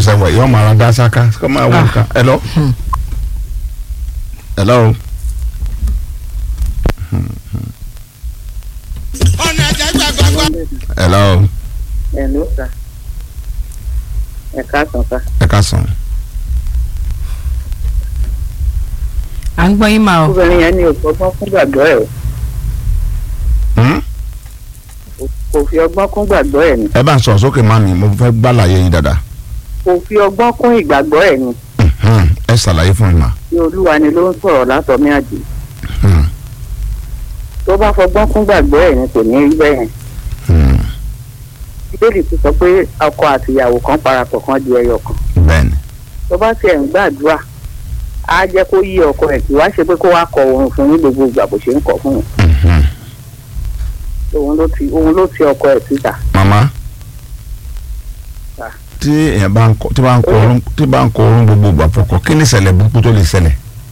ṣẹ̀ṣẹ̀ wẹ̀ yọ máa ra dá sáká kó máa wọ nǹkan ẹ lọ. ẹ lọ o. ọ̀nà àjẹgbàgbàgbà. ẹ lọ o. ẹ ló sà ẹ káàsán sà ẹ ká sàn. à ń gbọ́ yín máa o. obìnrin yẹn ní ògbọ́gbọ́n fún gbàgbọ́ ẹ̀ Hmm? kò fi ọgbọ́n kún gbàgbọ́ ẹ̀ ni ẹ bá ń sọ̀rọ̀ sókè máa mi mo fẹ́ gbàlàyé yín dáadáa. kò fi ọgbọ́n kún ìgbàgbọ́ ẹ̀ ni Hmm. ẹ ṣàlàyé fún mi mà. tí olúwa ni ló ń sọ̀rọ̀ látọ̀mí àjò Hmm. tó bá fọgbọ́n kún gbàgbọ́ ẹ̀ ni kò ní rí bẹ́ẹ̀ yẹn Hmm. bíbélì ti sọ pé ọkọ àtìyàwó kan parapọ̀ kan di ẹyọ kan bẹ́ẹ̀ni. tó bá tiẹ̀ ń gbàdúrà á jẹ́ kó yí ọkọ ẹ̀ kí wá ṣe pé kó wá kọ oorun fún ní gbogbo ìgbà bó ṣe ń kọ fún un Mhm. òun ló ti òun ló ti ọkọ ẹ̀ síta màmá Ah. tí èèyàn bá ń kọ tí bá ń kọ orun tí bá ń kọ orun gbogbo ìgbà fọkọ kí ni ìṣẹ̀lẹ̀ burúkú tó lè ṣẹlẹ̀.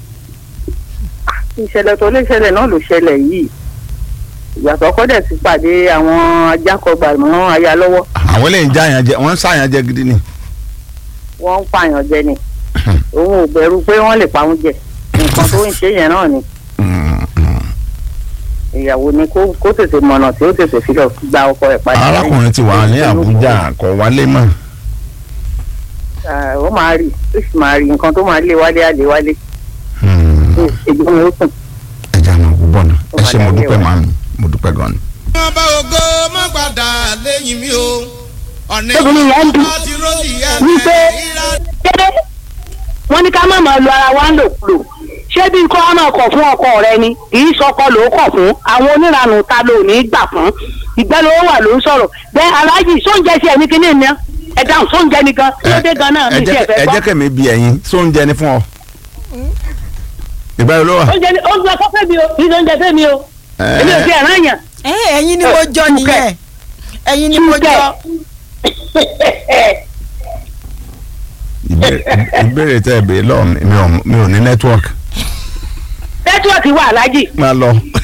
ìṣẹ̀lẹ̀ tó lè ṣẹlẹ̀ náà ló ṣẹlẹ̀ yìí ìgbà tó kọ́ dẹ̀ ti pàdé àwọn ajákọ̀gbà mọ́ aya lọ́wọ́ àwọn eléyìí ń já yàn jẹ wọ́n ń sàyàn jẹ gidi ni. wọ́n ń pààyàn jẹ ni òun ò bẹ̀rù pé wọ́n lè pa òun jẹ nǹkan tó ń ṣe yẹn náà ni Hmm. Hmm. ìyàwó ni kó kó tètè mọ̀nà tí ó tètè fi lọ gba ọkọ ẹ̀ padà. arákùnrin ti wà ní Àbújá kò wálé mọ́. Ah, ó máa rí ó sì máa rí nǹkan tó máa lé wálé á lé wálé Hmm. èdè mi ó sùn. ẹ jẹ́ àwọn òkú bọ̀nà ẹ ṣe mo dúpẹ́ màmí mo dúpẹ́ gan ni. wọ́n bá ògo má padà lẹ́yìn mi o. ọ̀nà Obìnrin yẹn ń dùn. ìwọ́n ti rọ́ọ̀lì yẹn Wípé ìlà ṣé wọ́n ní ká má máa lo ara wa ń lòkulò ṣé bí kò á máa kọ̀ fún ọkọ rẹ ni kì í sọkọ ló kọ̀ fún àwọn oníranù ta ló ní í gbà fún ìgbẹ́ ló wà ló ń sọ̀rọ̀ bẹ́ẹ̀ aláàjì sóúnjẹ sí ẹni kíní ni ẹ dáhùn sóúnjẹ ni gan kí ló dé gan náà ẹ mi sí jẹ́ ẹ̀fẹ́ ẹ gbọ́. jẹ́ kẹ́mi bí ẹ̀yin sóúnjẹ ni fún ọ. ìgbà yóò ló wà. oúnjẹ ni oúnjẹ kọ́ fẹ́ mi o kì í sóúnjẹ fẹ́ mi o èmi ò fi ẹ̀ràn yàn. ẹ ẹ̀yin ni mo jọ nìyẹn ẹ̀yin ni mo Túkẹ́. jọ. ìbéèrè ìbéèrè tẹ́ ẹ béèrè lọ́wọ́ mi mi ò mi ò ní nẹ́tíwọ́ọ̀kì. nẹ́tíwọ̀kì wà aláàjì máa lọ